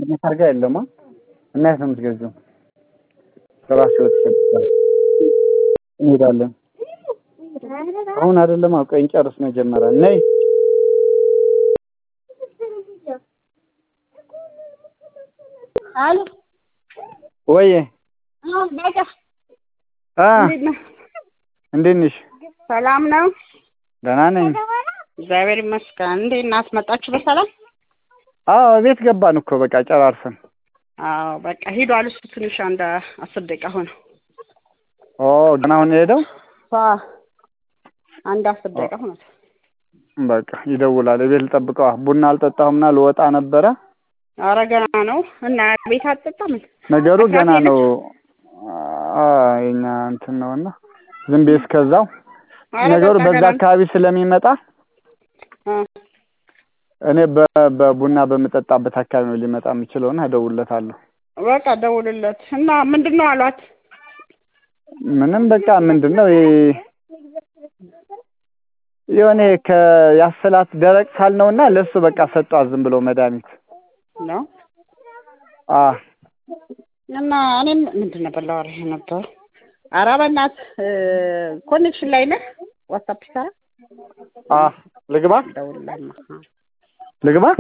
ማግኘት አድርጋ የለማ እና የት ነው የምትገዛው? ከራስ ህይወት ይሸጥታል። እንሄዳለን። አሁን አይደለም ቆይ እንጨርስ መጀመሪያ ነይ አሎ ወይ በቃ አ እንዴት ነህ? እንዴት ነሽ? ሰላም ነው? ደህና ነኝ። እግዚአብሔር ይመስገን። እንዴት ናት? መጣችሁ በሰላም? አዎ ቤት ገባን እኮ በቃ ጨራርሰን። አዎ በቃ ሂዷል። እሱ ትንሽ አንድ አስር ደቂቃ ሆነ። ኦ ገና አሁን የሄደው አዎ አንድ አስር ደቂቃ ሆኖት። በቃ ይደውላል። ቤት ልጠብቀዋ። ቡና አልጠጣሁምና ልወጣ ነበረ። ኧረ ገና ነው እና ቤት አትጠጣም? ነገሩ አስራት ገና የለችም? ነው። አ የኛ እንትን ነውና ዝም ብዬ እስከዛው ኧረ ነገሩ በቃ በዛ ገና ነው። አካባቢ ስለሚመጣ እ እኔ በ- በቡና በምጠጣበት አካባቢ ነው ሊመጣ የሚችለውና እደውልለታለሁ። በቃ ደውልለት እና ምንድን ነው አሏት? ምንም በቃ ምንድን ነው ይሄ የሆነ ከያሰላት ደረቅ ሳል ነውና ለሱ በቃ ሰጧት ዝም ብሎ መድኃኒት። ነው አ እና እኔም ምንድን ነበር ላወራህ ነበር። ኧረ በእናትህ ኮኔክሽን ላይ ነህ? ዋትሳፕ ይሰራ? አ ልግባ ደውልልህማ። ልግባ